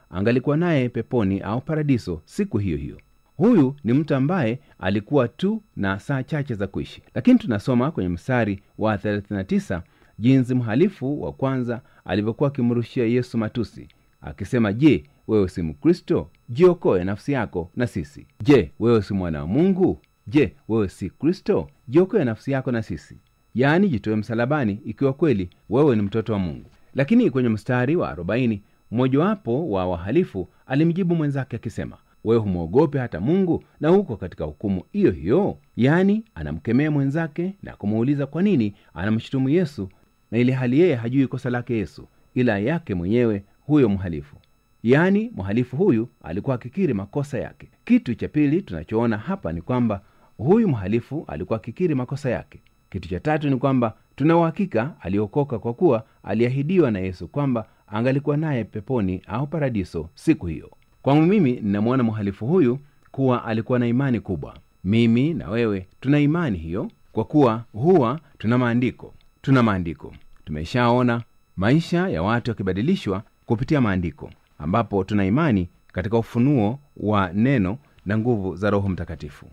angalikuwa naye peponi au paradiso siku hiyo hiyo. Huyu ni mtu ambaye alikuwa tu na saa chache za kuishi, lakini tunasoma kwenye mstari wa 39 jinsi mhalifu wa kwanza alivyokuwa akimrushia Yesu matusi akisema, je, wewe si Mkristo? Jiokoe nafsi yako na sisi. Je, wewe si mwana wa Mungu? Je, wewe si Kristo? Jiokoe nafsi yako na sisi, yaani jitoe msalabani ikiwa kweli wewe ni mtoto wa Mungu. Lakini kwenye mstari wa 40 mmojawapo wa wahalifu alimjibu mwenzake akisema, wewe humwogope hata Mungu na huko katika hukumu hiyo hiyo? Yaani anamkemea mwenzake na kumuuliza kwa nini anamshutumu Yesu na ili hali yeye hajui kosa lake Yesu ila yake mwenyewe huyo mhalifu. Yaani mhalifu huyu alikuwa akikiri makosa yake. Kitu cha pili tunachoona hapa ni kwamba huyu mhalifu alikuwa akikiri makosa yake. Kitu cha tatu ni kwamba tuna uhakika aliokoka kwa kuwa aliahidiwa na Yesu kwamba angalikuwa naye peponi au paradiso siku hiyo. Kwangu mimi ninamwona mhalifu huyu kuwa alikuwa na imani kubwa. Mimi na wewe tuna imani hiyo kwa kuwa huwa tuna maandiko, tuna maandiko. Tumeshaona maisha ya watu yakibadilishwa kupitia maandiko, ambapo tuna imani katika ufunuo wa neno na nguvu za Roho Mtakatifu.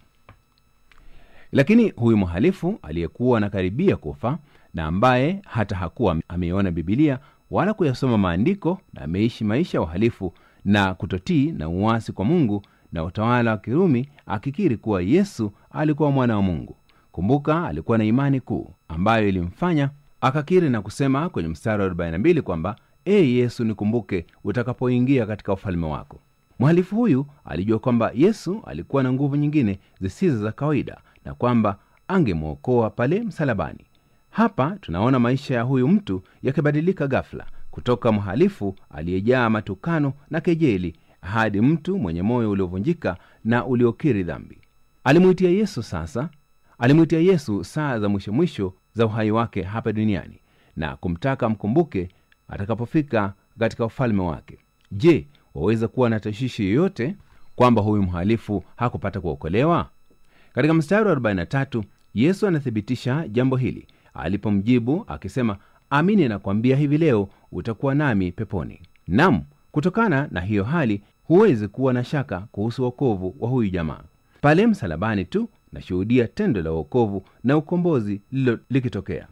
Lakini huyu mhalifu aliyekuwa anakaribia kufa na ambaye hata hakuwa ameiona Bibilia wala kuyasoma maandiko na ameishi maisha ya uhalifu na kutotii na uasi kwa Mungu na utawala wa Kirumi, akikiri kuwa Yesu alikuwa mwana wa Mungu. Kumbuka, alikuwa na imani kuu ambayo ilimfanya akakiri na kusema kwenye mstari wa 42 kwamba e Yesu, nikumbuke utakapoingia katika ufalme wako. Mhalifu huyu alijua kwamba Yesu alikuwa na nguvu nyingine zisizo za kawaida na kwamba angemwokoa pale msalabani. Hapa tunaona maisha ya huyu mtu yakibadilika ghafla kutoka mhalifu aliyejaa matukano na kejeli hadi mtu mwenye moyo uliovunjika na uliokiri dhambi. Alimwitia Yesu sasa, alimwitia Yesu saa za mwisho mwisho za uhai wake hapa duniani na kumtaka mkumbuke atakapofika katika ufalme wake. Je, waweza kuwa na tashwishi yoyote kwamba huyu mhalifu hakupata kuokolewa? Katika mstari wa 43 Yesu anathibitisha jambo hili alipomjibu akisema, amini nakwambia, hivi leo utakuwa nami peponi. Nam, kutokana na hiyo hali huwezi kuwa na shaka kuhusu wokovu wa huyu jamaa. Pale msalabani tu nashuhudia tendo la wokovu na ukombozi lilo likitokea,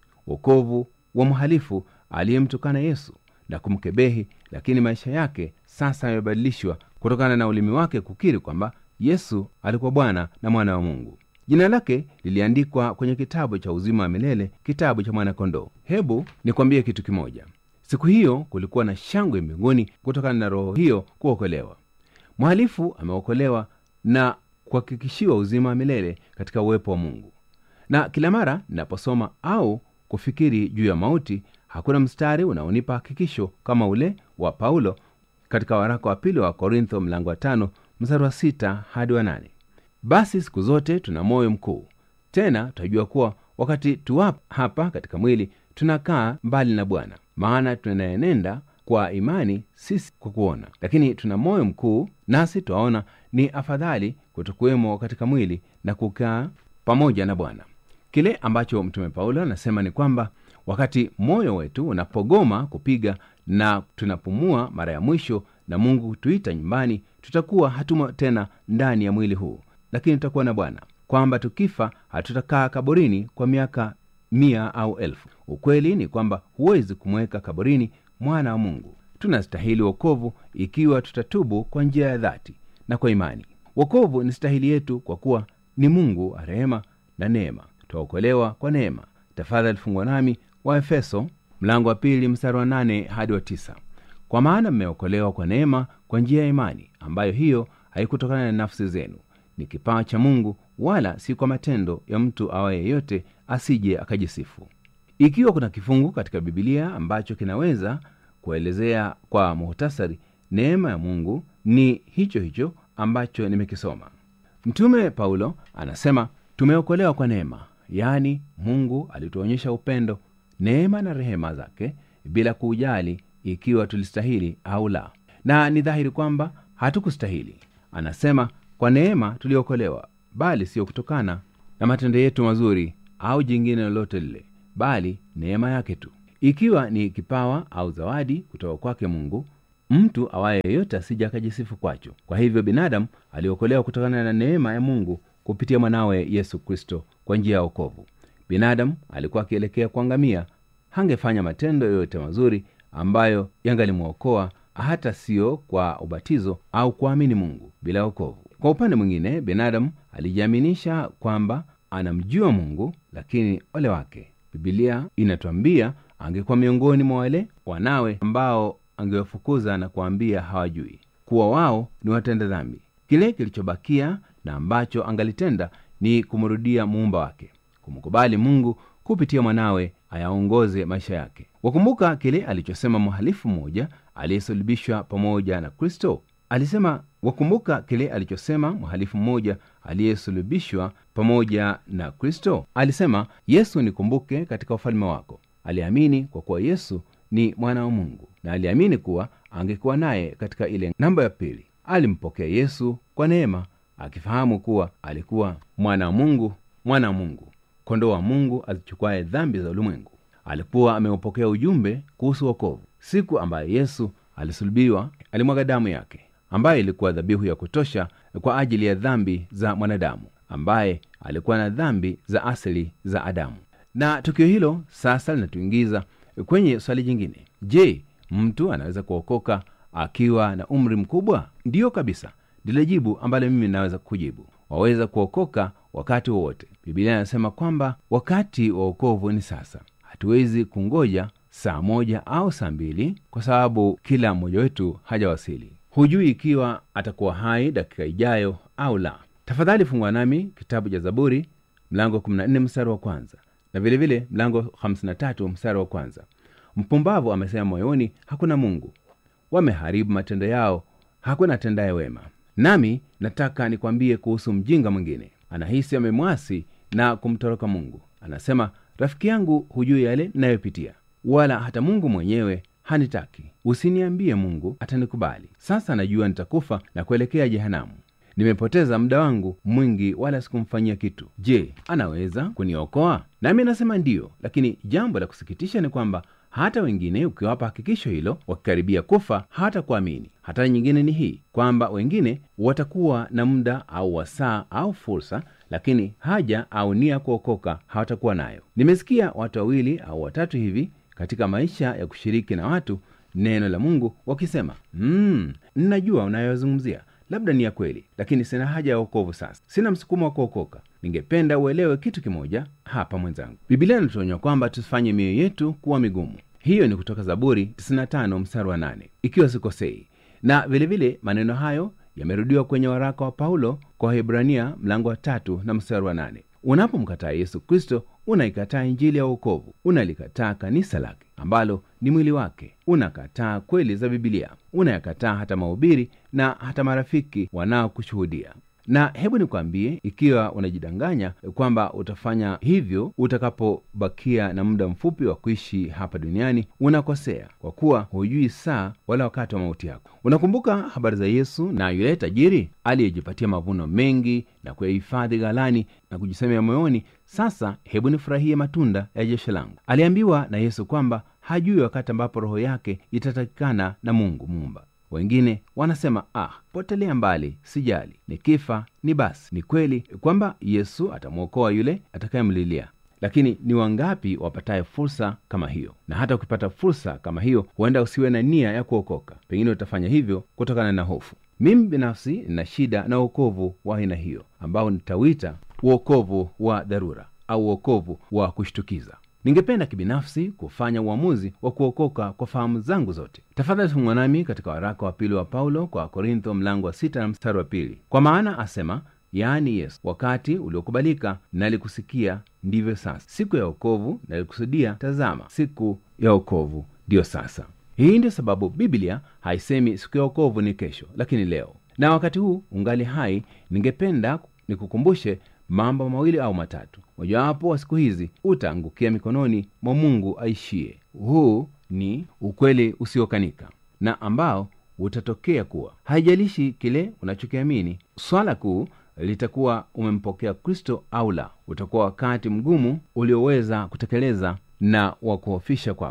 wokovu wa mhalifu aliyemtukana Yesu na kumkebehi, lakini maisha yake sasa yamebadilishwa kutokana na ulimi wake kukiri kwamba Yesu alikuwa Bwana na mwana wa Mungu. Jina lake liliandikwa kwenye kitabu cha uzima wa milele, kitabu cha mwana-kondoo. Hebu nikwambie kitu kimoja. Siku hiyo kulikuwa na shangwe mbinguni kutokana na roho hiyo kuokolewa. Mhalifu ameokolewa na kuhakikishiwa uzima wa milele katika uwepo wa Mungu. Na kila mara ninaposoma au kufikiri juu ya mauti, hakuna mstari unaonipa hakikisho kama ule wa Paulo katika waraka wa pili wa Korintho mlango wa tano mstari wa sita hadi wa nane. Basi siku zote tuna moyo mkuu, tena tutajua kuwa wakati tuwapo hapa katika mwili tunakaa mbali na Bwana, maana tunaenenda kwa imani, sisi kwa kuona. Lakini tuna moyo mkuu, nasi twaona ni afadhali kutokuwemo katika mwili na kukaa pamoja na Bwana. Kile ambacho Mtume Paulo anasema ni kwamba wakati moyo wetu unapogoma kupiga na tunapumua mara ya mwisho na Mungu hutuita nyumbani, tutakuwa hatumo tena ndani ya mwili huu, lakini tutakuwa na Bwana, kwamba tukifa hatutakaa kaburini kwa miaka mia au elfu. Ukweli ni kwamba huwezi kumweka kaburini mwana wa Mungu. Tunastahili wokovu ikiwa tutatubu kwa njia ya dhati na kwa imani. Wokovu ni stahili yetu kwa kuwa ni Mungu wa rehema na neema. Twaokolewa kwa neema. Tafadhali fungwa nami wa Efeso mlango wa pili mstari wa nane hadi wa tisa. Kwa maana mmeokolewa kwa neema kwa njia ya imani, ambayo hiyo haikutokana na nafsi zenu, ni kipawa cha Mungu, wala si kwa matendo ya mtu awaye yeyote, asije akajisifu. Ikiwa kuna kifungu katika Bibilia ambacho kinaweza kuelezea kwa muhtasari neema ya Mungu, ni hicho hicho ambacho nimekisoma. Mtume Paulo anasema tumeokolewa kwa neema, yaani Mungu alituonyesha upendo, neema na rehema zake bila kujali ikiwa tulistahili au la, na ni dhahiri kwamba hatukustahili. Anasema kwa neema tuliokolewa, bali sio kutokana na matendo yetu mazuri au jingine lolote lile, bali neema yake tu. Ikiwa ni kipawa au zawadi kutoka kwake Mungu, mtu awaye yeyote asija akajisifu kwacho kwa hivyo binadamu aliokolewa kutokana na neema ya mungu kupitia mwanawe yesu kristo kwa njia ya okovu binadamu alikuwa akielekea kuangamia hangefanya matendo yoyote mazuri ambayo yangalimwokoa hata siyo kwa ubatizo au kuamini mungu bila okovu kwa upande mwingine binadamu alijiaminisha kwamba anamjua mungu lakini ole wake bibilia inatwambia angekuwa miongoni mwa wale wanawe ambao angewafukuza na kuwaambia hawajui kuwa wao ni watenda dhambi kile kilichobakia na ambacho angalitenda ni kumrudia muumba wake kumkubali mungu kupitia mwanawe ayaongoze maisha yake wakumbuka kile alichosema mhalifu mmoja aliyesulubishwa pamoja na kristo alisema wakumbuka kile alichosema mhalifu mmoja aliyesulubishwa pamoja na kristo alisema yesu nikumbuke katika ufalme wako aliamini kwa kuwa yesu ni mwana wa mungu na aliamini kuwa angekuwa naye katika ile namba ya pili alimpokea yesu kwa neema akifahamu kuwa alikuwa mwana wa mungu mwana wa mungu kondoo wa mungu azichukuaye dhambi za ulimwengu alikuwa ameupokea ujumbe kuhusu wokovu siku ambayo yesu alisulubiwa alimwaga damu yake ambayo ilikuwa dhabihu ya kutosha kwa ajili ya dhambi za mwanadamu ambaye alikuwa na dhambi za asili za adamu na tukio hilo sasa linatuingiza kwenye swali jingine je mtu anaweza kuokoka akiwa na umri mkubwa ndiyo kabisa ndilo jibu ambalo mimi naweza kujibu waweza kuokoka wakati wowote bibilia inasema kwamba wakati wa wokovu ni sasa hatuwezi kungoja saa moja au saa mbili kwa sababu kila mmoja wetu hajawasili hujui ikiwa atakuwa hai dakika ijayo au la tafadhali fungwa nami kitabu cha zaburi mlango 14 mstari wa kwanza na vilevile vile, mlango 53 mstari wa kwanza mpumbavu amesema moyoni hakuna mungu wameharibu matendo yao hakuna tendaye wema nami nataka nikwambie kuhusu mjinga mwingine anahisi amemwasi na kumtoroka mungu anasema rafiki yangu hujui yale ninayopitia wala hata mungu mwenyewe hanitaki usiniambie mungu atanikubali sasa najua nitakufa na kuelekea jehanamu nimepoteza muda wangu mwingi wala sikumfanyia kitu je anaweza kuniokoa nami nasema ndiyo lakini jambo la kusikitisha ni kwamba hata wengine ukiwapa hakikisho hilo wakikaribia kufa hata kuamini hatari nyingine ni hii kwamba wengine watakuwa na muda au wasaa au fursa lakini haja au nia kuokoka hawatakuwa nayo nimesikia watu wawili au watatu hivi katika maisha ya kushiriki na watu neno la mungu wakisema mm, ninajua unayozungumzia labda ni ya kweli lakini sina haja ya wokovu sasa sina msukumo wa kuokoka ningependa uelewe kitu kimoja hapa mwenzangu bibilia inatuonya kwamba tusifanye mioyo yetu kuwa migumu hiyo ni kutoka zaburi 95 mstari wa 8 ikiwa sikosei na vilevile vile, maneno hayo yamerudiwa kwenye waraka wa paulo kwa wahibrania mlango wa tatu na mstari wa 8 unapomkataa yesu kristo unaikataa injili ya uokovu unalikataa kanisa lake ambalo ni mwili wake unakataa kweli za bibilia unayakataa hata mahubiri na hata marafiki wanaokushuhudia na hebu nikwambie ikiwa unajidanganya kwamba utafanya hivyo utakapobakia na muda mfupi wa kuishi hapa duniani unakosea kwa kuwa hujui saa wala wakati wa mauti yako unakumbuka habari za yesu na yule tajiri aliyejipatia mavuno mengi na kuyahifadhi ghalani na kujisemea moyoni sasa hebu nifurahie matunda ya jeshi langu aliambiwa na yesu kwamba hajui wakati ambapo roho yake itatakikana na mungu muumba wengine wanasema ah potelea mbali sijali nikifa ni basi ni kweli kwamba yesu atamwokoa yule atakayemlilia lakini ni wangapi wapataye fursa kama hiyo na hata ukipata fursa kama hiyo huenda usiwe na nia ya kuokoka pengine utafanya hivyo kutokana na hofu mimi binafsi nina shida na uokovu wa aina hiyo ambao nitawita uokovu wa dharura au uokovu wa kushtukiza ningependa kibinafsi kufanya uamuzi wa kuokoka kwa fahamu zangu zote tafadhali fungwa nami katika waraka wa pili wa paulo kwa korintho mlango wa sita na mstari wa pili kwa maana asema yaani yesu wakati uliokubalika nalikusikia ndivyo sasa siku ya okovu nalikusudia tazama siku ya okovu ndiyo sasa hii ndio sababu biblia haisemi siku ya okovu ni kesho lakini leo na wakati huu ungali hai ningependa nikukumbushe mambo mawili au matatu mojawapo wa siku hizi utaangukia mikononi mwa mungu aishie huu ni ukweli usiokanika na ambao utatokea kuwa haijalishi kile unachokiamini swala kuu litakuwa umempokea kristo au la utakuwa wakati mgumu ulioweza kutekeleza na wa kuhofisha kwako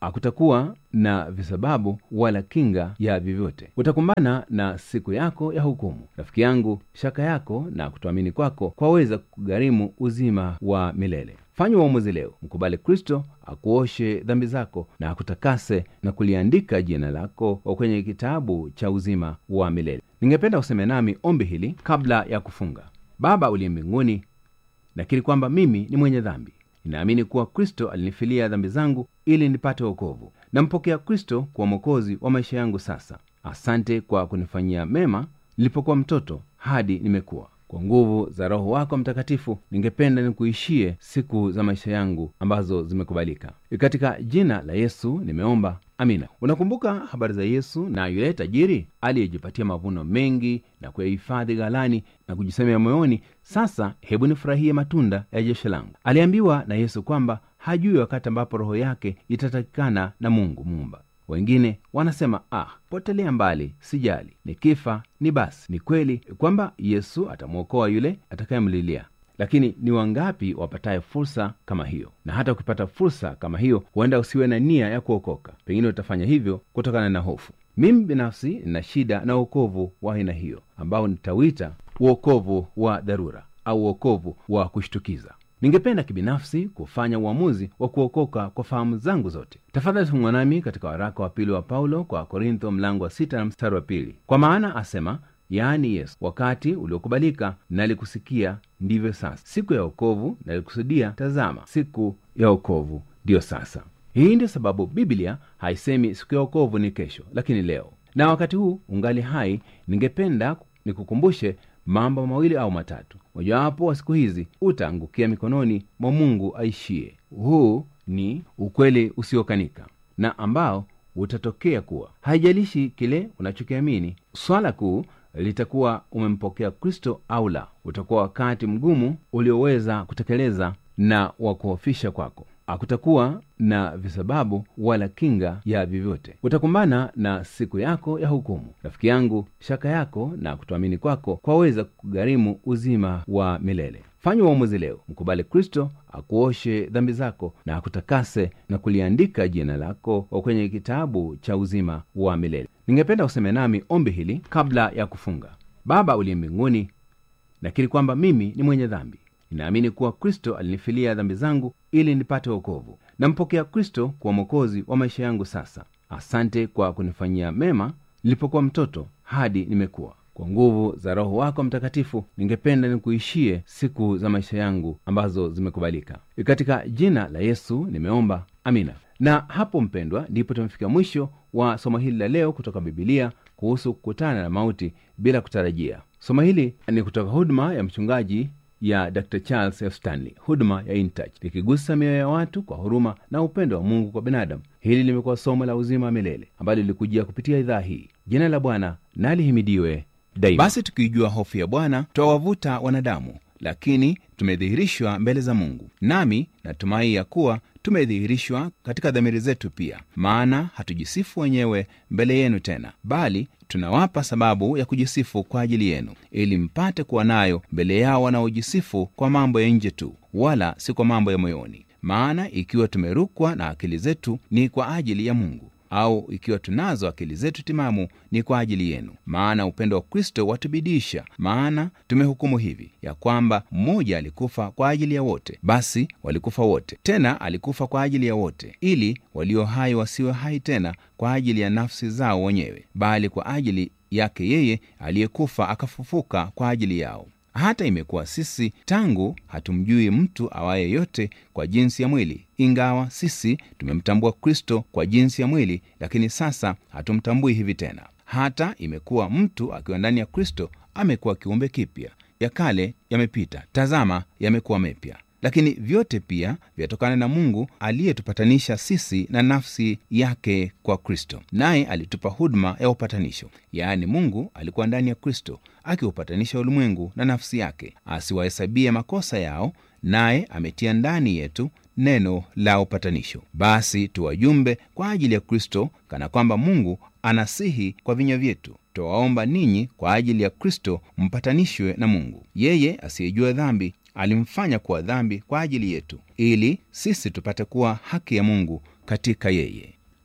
hakutakuwa na visababu wala kinga ya vyovyote. Utakumbana na siku yako ya hukumu. Rafiki yangu, shaka yako na kutoamini kwako kwaweza kugharimu uzima wa milele. Fanya uamuzi leo, mkubali Kristo akuoshe dhambi zako na akutakase na kuliandika jina lako kwenye kitabu cha uzima wa milele. Ningependa useme nami ombi hili kabla ya kufunga. Baba uliye mbinguni, nakiri kwamba mimi ni mwenye dhambi. Ninaamini kuwa Kristo alinifilia dhambi zangu ili nipate wokovu. Nampokea Kristo kuwa mwokozi wa maisha yangu sasa. Asante kwa kunifanyia mema nilipokuwa mtoto hadi nimekuwa. Kwa nguvu za Roho wako Mtakatifu, ningependa nikuishie siku za maisha yangu ambazo zimekubalika. Katika jina la Yesu nimeomba, amina. Unakumbuka habari za Yesu na yule tajiri aliyejipatia mavuno mengi na kuyahifadhi ghalani na kujisemea moyoni, sasa hebu nifurahie matunda ya jeshi langu. Aliambiwa na Yesu kwamba hajui wakati ambapo roho yake itatakikana na Mungu Muumba. Wengine wanasema ah, potelea mbali, sijali, nikifa ni basi. Ni kweli kwamba Yesu atamwokoa yule atakayemlilia, lakini ni wangapi wapataye fursa kama hiyo? Na hata ukipata fursa kama hiyo, huenda usiwe na nia ya kuokoka. Pengine utafanya hivyo kutokana na hofu. Mimi binafsi nina shida na uokovu wa aina hiyo, ambao nitawita uokovu wa dharura au uokovu wa kushtukiza. Ningependa kibinafsi kufanya uamuzi wa kuokoka kwa fahamu zangu zote. Tafadhali fungwa nami katika waraka wa pili wa Paulo kwa Korintho mlango wa sita na mstari wa pili. Kwa maana asema, yaani Yesu, wakati uliokubalika nalikusikia, ndivyo sasa; siku ya wokovu nalikusudia, tazama, siku ya wokovu ndiyo sasa. Hii ndiyo sababu Biblia haisemi siku ya wokovu ni kesho, lakini leo. Na wakati huu ungali hai, ningependa nikukumbushe mambo mawili au matatu. Mojawapo wa siku hizi utaangukia mikononi mwa Mungu aishie. Huu ni ukweli usiokanika na ambao utatokea kuwa, haijalishi kile unachokiamini, swala kuu litakuwa umempokea Kristo au la. Utakuwa wakati mgumu ulioweza kutekeleza na wa kuhofisha kwako. Hakutakuwa na visababu wala kinga ya vyovyote. Utakumbana na siku yako ya hukumu. Rafiki yangu, shaka yako na kutoamini kwako kwaweza kugharimu uzima wa milele. Fanya uamuzi leo, mkubali Kristo akuoshe dhambi zako na akutakase na kuliandika jina lako kwenye kitabu cha uzima wa milele. Ningependa useme nami ombi hili kabla ya kufunga. Baba uliye mbinguni, nakiri kwamba mimi ni mwenye dhambi. Ninaamini kuwa Kristo alinifilia dhambi zangu ili nipate wokovu. Nampokea Kristo kuwa mwokozi wa maisha yangu sasa. Asante kwa kunifanyia mema nilipokuwa mtoto hadi nimekuwa. Kwa nguvu za Roho wako Mtakatifu, ningependa nikuishie siku za maisha yangu ambazo zimekubalika. Katika jina la Yesu nimeomba, amina. Na hapo mpendwa, ndipo tumefika mwisho wa somo hili la leo kutoka Bibilia kuhusu kukutana na mauti bila kutarajia. Somo hili ni kutoka huduma ya mchungaji ya Dr. Charles F. Stanley, huduma ya InTouch, likigusa mioyo ya watu kwa huruma na upendo wa Mungu kwa binadamu. Hili limekuwa somo la uzima wa milele ambalo lilikujia kupitia idhaa hii. Jina la Bwana na lihimidiwe daima. Basi tukiijua hofu ya Bwana twawavuta wanadamu, lakini tumedhihirishwa mbele za Mungu. Nami natumai ya kuwa tumedhihirishwa katika dhamiri zetu pia, maana hatujisifu wenyewe mbele yenu tena, bali tunawapa sababu ya kujisifu kwa ajili yenu, ili mpate kuwa nayo mbele yao wanaojisifu kwa mambo ya nje tu, wala si kwa mambo ya moyoni. Maana ikiwa tumerukwa na akili zetu ni kwa ajili ya Mungu, au ikiwa tunazo akili zetu timamu ni kwa ajili yenu. Maana upendo wa Kristo watubidisha. Maana tumehukumu hivi ya kwamba mmoja alikufa kwa ajili ya wote, basi walikufa wote; tena alikufa kwa ajili ya wote, ili walio hai wasiwe hai tena kwa ajili ya nafsi zao wenyewe, bali kwa ajili yake yeye aliyekufa akafufuka kwa ajili yao. Hata imekuwa sisi tangu hatumjui mtu awaye yote kwa jinsi ya mwili, ingawa sisi tumemtambua Kristo kwa jinsi ya mwili, lakini sasa hatumtambui hivi tena. Hata imekuwa mtu akiwa ndani ya Kristo amekuwa kiumbe kipya, ya kale yamepita, tazama, yamekuwa mepya. Lakini vyote pia vyatokana na Mungu aliyetupatanisha sisi na nafsi yake kwa Kristo, naye alitupa huduma ya upatanisho. Yaani, Mungu alikuwa ndani ya Kristo akiupatanisha ulimwengu na nafsi yake, asiwahesabie makosa yao, naye ametia ndani yetu neno la upatanisho. Basi tuwajumbe kwa ajili ya Kristo, kana kwamba Mungu anasihi kwa vinywa vyetu. Twawaomba ninyi kwa ajili ya Kristo mpatanishwe na Mungu. Yeye asiyejua dhambi alimfanya kuwa dhambi kwa ajili yetu, ili sisi tupate kuwa haki ya Mungu katika yeye.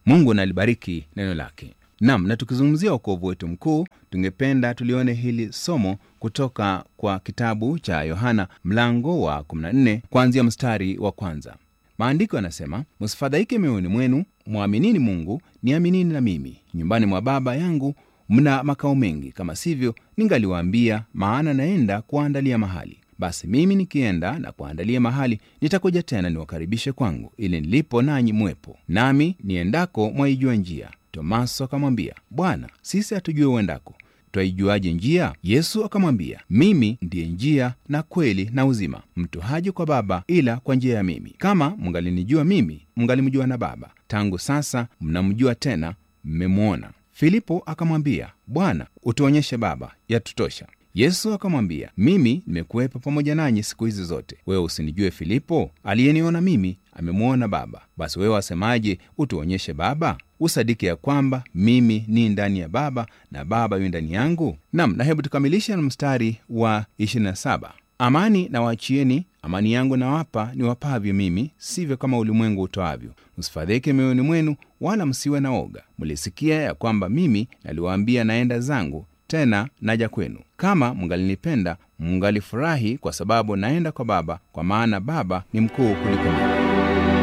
mungu nalibariki neno lake nam na tukizungumzia ukovu wetu mkuu tungependa tulione hili somo kutoka kwa kitabu cha yohana mlango wa 14 kuanzia mstari wa kwanza maandiko yanasema msifadhaike mioyoni mwenu mwaminini mungu niaminini na mimi nyumbani mwa baba yangu mna makao mengi kama sivyo ningaliwaambia maana naenda kuwaandalia mahali basi mimi nikienda na kuandalia mahali nitakuja tena niwakaribishe kwangu ili nilipo nanyi mwepo nami niendako mwaijua njia tomaso akamwambia bwana sisi hatujue uendako twaijuaje njia yesu akamwambia mimi ndiye njia na kweli na uzima mtu haji kwa baba ila kwa njia ya mimi kama mngalinijua mimi mngalimjua na baba tangu sasa mnamjua tena mmemwona filipo akamwambia bwana utuonyeshe baba yatutosha yesu akamwambia mimi nimekuwepo pamoja nanyi siku hizi zote wewe usinijue filipo aliyeniona mimi amemwona baba basi wewe wasemaje utuonyeshe baba usadiki ya kwamba mimi ni ndani ya baba na baba yu ndani yangu nam na hebu tukamilishe na mstari wa 27 amani na waachieni amani yangu nawapa ni wapavyo mimi sivyo kama ulimwengu utoavyo msifadhike mioyoni mwenu wala msiwe na oga mlisikia ya kwamba mimi naliwaambia naenda zangu tena naja kwenu kama mngalinipenda mngalifurahi kwa sababu naenda kwa baba kwa maana baba ni mkuu kuliko mimi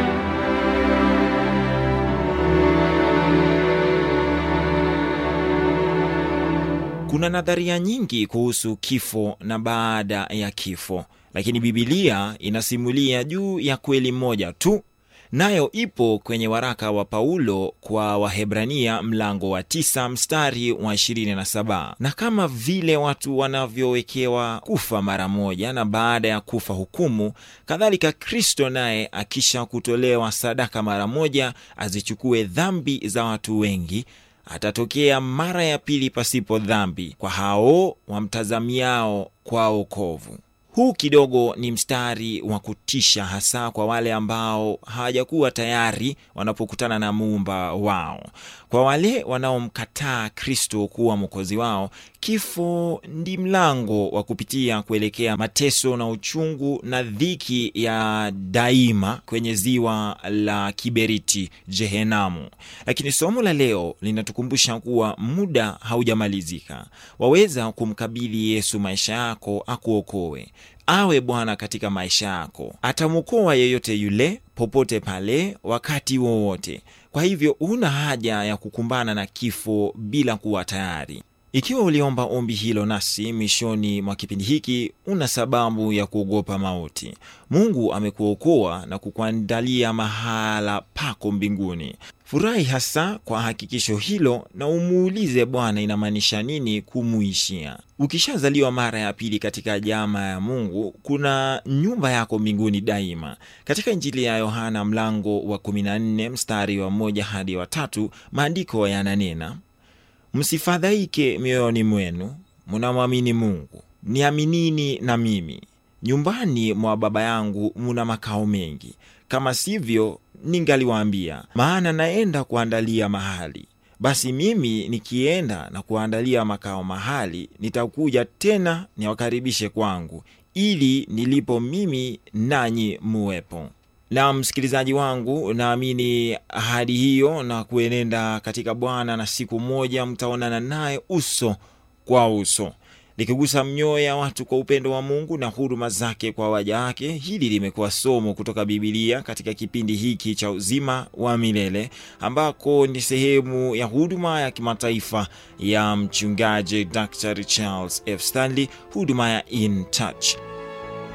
kuna nadharia nyingi kuhusu kifo na baada ya kifo lakini bibilia inasimulia juu ya kweli moja tu nayo ipo kwenye waraka wa paulo kwa wahebrania mlango wa 9 mstari wa 27 na kama vile watu wanavyowekewa kufa mara moja na baada ya kufa hukumu kadhalika kristo naye akisha kutolewa sadaka mara moja azichukue dhambi za watu wengi atatokea mara ya pili pasipo dhambi kwa hao wamtazamiao kwa okovu huu kidogo ni mstari wa kutisha hasa kwa wale ambao hawajakuwa tayari wanapokutana na muumba wao kwa wale wanaomkataa kristo kuwa mwokozi wao kifo ndi mlango wa kupitia kuelekea mateso na uchungu na dhiki ya daima kwenye ziwa la kiberiti jehenamu lakini somo la leo linatukumbusha kuwa muda haujamalizika waweza kumkabidhi yesu maisha yako akuokoe awe bwana katika maisha yako atamwokoa yeyote yule popote pale wakati wowote kwa hivyo huna haja ya kukumbana na kifo bila kuwa tayari ikiwa uliomba ombi hilo nasi mwishoni mwa kipindi hiki una sababu ya kuogopa mauti mungu amekuokoa na kukuandalia mahala pako mbinguni furahi hasa kwa hakikisho hilo na umuulize bwana inamaanisha nini kumuishia ukishazaliwa mara ya pili katika jama ya mungu kuna nyumba yako mbinguni daima katika injili ya yohana mlango wa 14 mstari wa moja hadi wa tatu maandiko yananena msifadhaike mioyoni mwenu munamwamini mungu niaminini na mimi nyumbani mwa baba yangu muna makao mengi kama sivyo ningaliwaambia maana naenda kuandalia mahali basi mimi nikienda na kuandalia makao mahali nitakuja tena niwakaribishe kwangu ili nilipo mimi nanyi muwepo na msikilizaji wangu naamini ahadi hiyo na kuenenda katika bwana na siku moja mtaonana naye uso kwa uso likigusa mioyo ya watu kwa upendo wa mungu na huruma zake kwa waja wake hili limekuwa somo kutoka bibilia katika kipindi hiki cha uzima wa milele ambako ni sehemu ya huduma ya kimataifa ya mchungaji dr charles f stanley huduma ya in touch